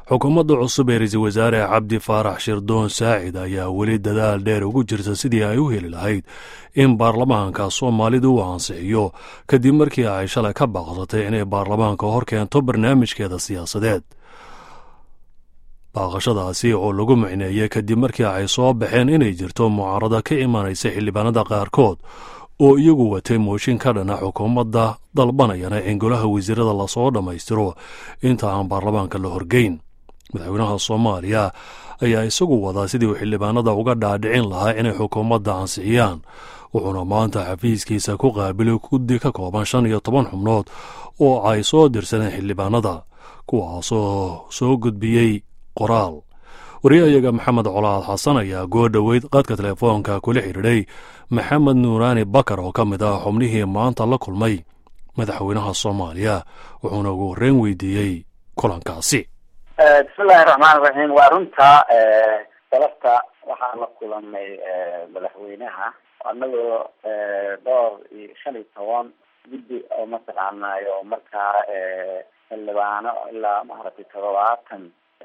xukuumadda cusub ee ra-iisul wasaare cabdi faarax shirdoon saacid ayaa weli dadaal dheer ugu jirta sidii ay u heli lahayd in baarlamaanka soomaalidu uu ansixiyo kadib markii ay shalay ka baaqsatay inay baarlamaanka hor keento barnaamijkeeda siyaasadeed baaqashadaasi oo lagu micneeyey kadib markii ay soo baxeen inay jirto mucaarada ka imanaysa xildhibaanada qaarkood oo iyagu watay mooshin ka dhana xukuumadda dalbanayana in golaha wasiirada lasoo dhammaystiro inta aan baarlamaanka la horgeyn madaxweynaha soomaaliya ayaa isagu wadaa sidii uu xildhibaanada uga dhaadhicin lahaa inay xukuumadda ansixiyaan wuxuuna maanta xafiiskiisa ku qaabilay guddi ka kooban shan iyo toban xubnood oo ay soo dirsadeen xildhibaanada kuwaasoo soo gudbiyey qoraal wariyahayaga maxamed colaad xasan ayaa goo dhoweyd qadka telefoonka kula xidhiidhay maxamed nuuraani bakar oo ka mid ah xubnihii maanta la kulmay madaxweynaha soomaaliya wuxuuna ugu horreyn weydiiyey kulankaasi bismillahi raxmaan raxiim waa runta galabta waxaan la kulanay madaxweynaha anagoo dhowr iyo shan iyo toban guddi oo mataqaanayo markaa xildhibaano ilaa maaragtay todobaatan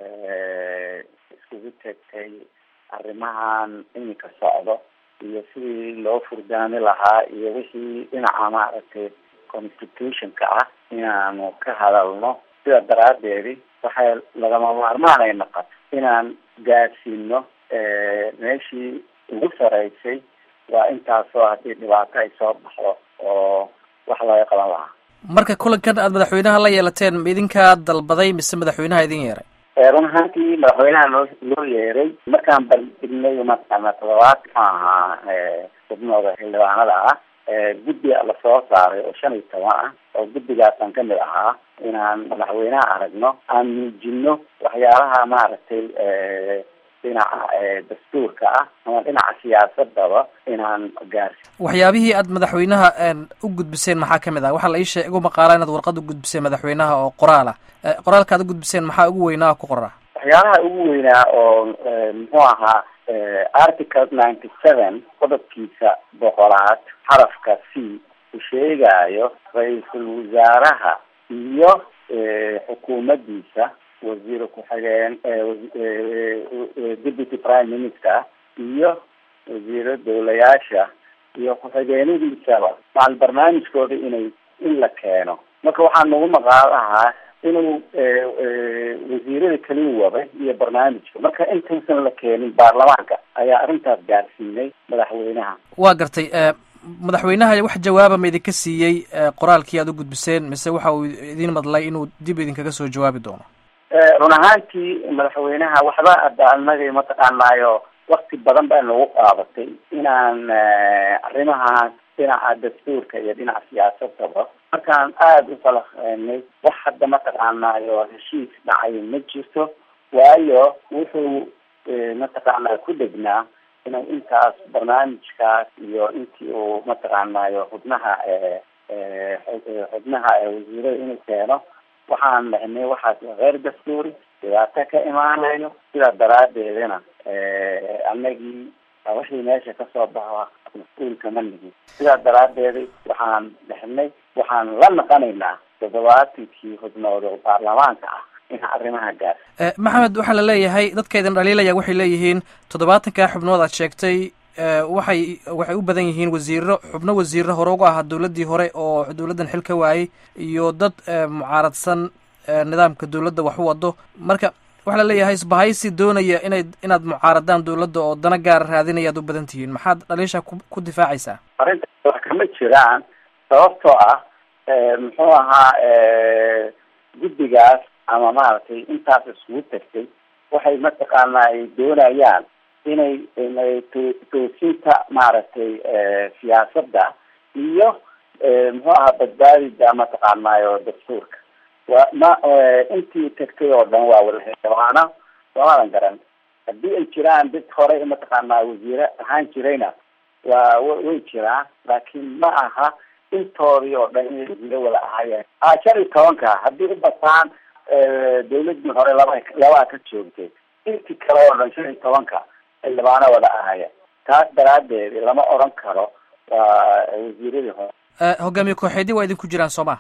iskugu tegtay arrimahan iminka socdo iyo sidii loo furdaami lahaa iyo wixii dhinaca maaragtay constitutionka ah inaanu ka hadalno sida daraadeedi waxay lagama maarmaan ay noqoto inaan gaadsiino meeshii ugu sareysay waa intaasoo haddii dhibaato ay soo baxdo oo wax laga qaban lahaa marka kulankan aad madaxweynaha la yeelateen ma idinkaa dalbaday mise madaxweynaha idin yeeray run ahaantii madaxweynaha loo loo yeeray markaan baldignay mataqaana todobaad muxuu ahaa xubnooda xildhibaanada ah guddi lasoo saaray oo shan iyo toban ah oo guddigaasaan kamid ahaa inaan madaxweynaha aragno aan muujino waxyaalaha maaragtay dhinaca dastuurka ah ama dhinaca siyaasadaba inaan gaarsi waxyaabihii aad madaxweynaha u gudbiseen maxaa kamid ah waxaa la ii sheeg igu maqaala inaad warqad u gudbiseen madaxweynaha oo qoraal ah qoraalka ad u gudbiseen maxaa ugu weynaa ku qora waxyaalaha ugu weynaa oo muxuu ahaa article ninety seven qodobkiisa boqolaad xarafka c uu sheegayo ra-iisul wasaaraha iyo xukuumaddiisa wasiir ku-xigeen deputy prime minister iyo wasiiro dowlayaasha iyo ku-xigeenadiisaba macal barnaamijkooda inay in la keeno marka waxaa nagu maqaal ahaa inuu wasiirada keliya waday iyo barnaamijka marka intaysan la keenin baarlamaanka ayaa arrintaas gaarsiinay madaxweynaha waa gartay madaxweynaha wax jawaaba ma idinka siiyey qoraalkii aad u gudbiseen mise waxa uu idin madlay inuu dib idinkaga soo jawaabi doono run ahaantii madaxweynaha waxba ada anaga mataqaanaayo wakti badan baa nagu qaadatay inaan arrimahaas dhinaca dastuurka iyo dhinaca siyaasadaba markaan aada u falaqeynay wax hadda mataqaanaayo heshiis dhacay ma jirto waayo wuxuu mataqaanaa ku degnaa inuu intaas barnaamijkaas iyo intii uu mataqaanaayo xubnaha xubnaha wasiirada inuu keeno waxaan dhahnay waxaas keer dastuuri dhibaato ka imaanayo sidaa daraadeedana anagii wixii meesha kasoo baxo mas-uulka ma nihin sidaa daraadeeda waxaan dhahnay waxaan la naqanaynaa toddobaatankii xubnood oo baarlamaanka ah in arrimaha gaar maxamed waxaa la leeyahay dadka idin dhaliilaya waxay leeyihiin toddobaatankaa xubnood aad sheegtay waxay waxay u badan yihiin wasiiro xubno wasiiro hore uga ahaa dowladdii hore oo dowladdan xil ka waayey iyo dad mucaaradsan nidaamka dowladda wax u wado marka waxaa la leeyahay isbahaysi doonaya inay inaad mucaaradaan dowladda oo dana gaara raadinaya ad u badan tihiin maxaad dhaliisha ku ku difaacaysaa arrinta wax kama jiraan sababtoo ah muxuu ahaa guddigaas ama maaragtay intaas iskugu tagtay waxay mataqaanaa ay doonayaan inay inay to- toosinta maaragtay siyaasadda iyo muxuu ahaa badbaadida mataqaanaayo dastuurka waa ma intii tagtay oo dhan waa wada xildhibaano lamadan garan haddii ay jiraan dad hore mataqaanaa wasiire ahaan jirayna waa way jiraan laakiin ma aha intoodii oo dhan inay wasiire wada ahaayeen a shan iyo tobanka haddii u bataan dawladii hore laba labaa ka joogtay intii kale oo dhan shan iyo tobanka xildhibaano wada ahaayeen taas daraadeed lama oran karo waa wasiiradii hore hogaamiye kooxeedii waa idinku jiraan soo ma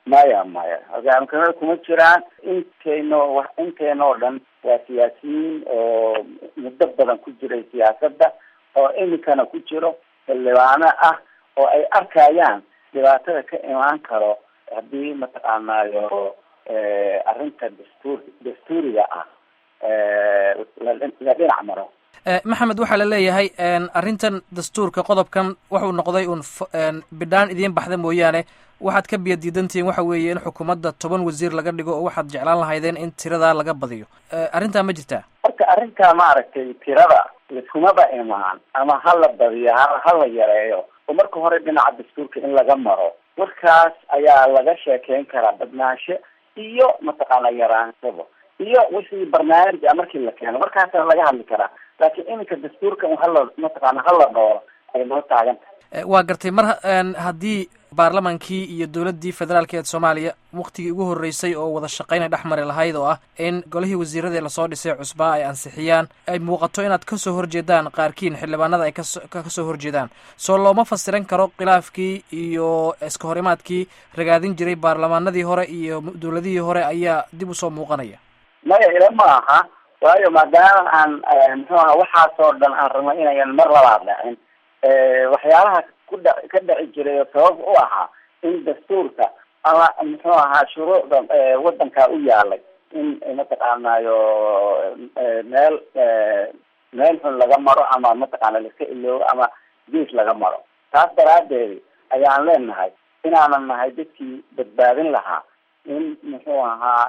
maya maya hogaamkamada kuma jiraan intayno inteenoo dhan waa siyaasiyiin oo muddo badan ku jiray siyaasadda oo iminkana ku jiro xildhibaano ah oo ay arkayaan dhibaatada ka imaan karo haddii mataqaanaayo arrinta dastuur dastuuriga ah la dhinac maro maxamed waxaa la leeyahay arrintan dastuurka qodobkan wuxuu noqday uun bidhaan idiin baxda mooyaane waxaad ka biya diidantihiin waxa weeye in xukuumadda toban wasiir laga dhigo oo waxaad jeclaan lahaydeen in tiradaa laga badiyo arrintaa ma jirtaa marka arrintaa maaragtay tirada liskumaba imaan ama hala badiyo ha hala yareeyo oo marka hore dhinaca dastuurka in laga maro warkaas ayaa laga sheekeyn karaa badnaansho iyo mataqaana yaraansaba iyo wixii barnaamij a markii la keeno markaasa laga hadli karaa laakiin iminka dastuurka hala mataqaana hala dhooro ay noo taagan tahay waa gartay mar haddii baarlamaankii iyo dowladdii federaalka ee soomaaliya waktigii ugu horreysay oo wada shaqaynay dhex mari lahayd oo ah in golihii wasiiradii lasoo dhisay cusbaa ay ansixiyaan ay muuqato inaad kasoo horjeedaan qaarkiin xildhibaanada ay kaso kasoo horjeedaan soo looma fasiran karo khilaafkii iyo iska horimaadkii ragaadin jiray baarlamaanadii hore iyo dowladihii hore ayaa dib usoo muuqanaya maya ila ma aha waayo maadaama aan muxuu aha waxaasoo dhan aan rabno inayan mar labaad dhacin waxyaalaha kudha ka dhici jiray oo sabab u ahaa in dastuurka ama muxuu ahaa shuruucda wadankaa u yaalay in mataqaanayo meel meel xun laga maro ama mataqaana laiska iloobo ama gees laga maro taas daraadeed ayaan leenahay inaanan nahay dadkii badbaadin lahaa in muxuu ahaa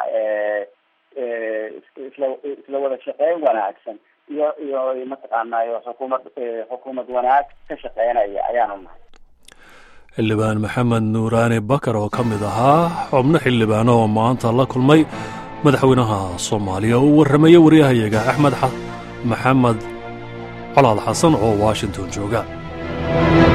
isla isla wada shaqeyn wanaagsan iyo iyo mataqaanayo xukuumad xukuumad wanaag ka shaqeynaya ayaanu nahay xildhibaan maxamed nuuraani bakar oo ka mid ahaa xubno xildhibaano oo maanta la kulmay madaxweynaha soomaaliya uu warramaya waryahayaga axmed maxamed colaad xasan oo washington jooga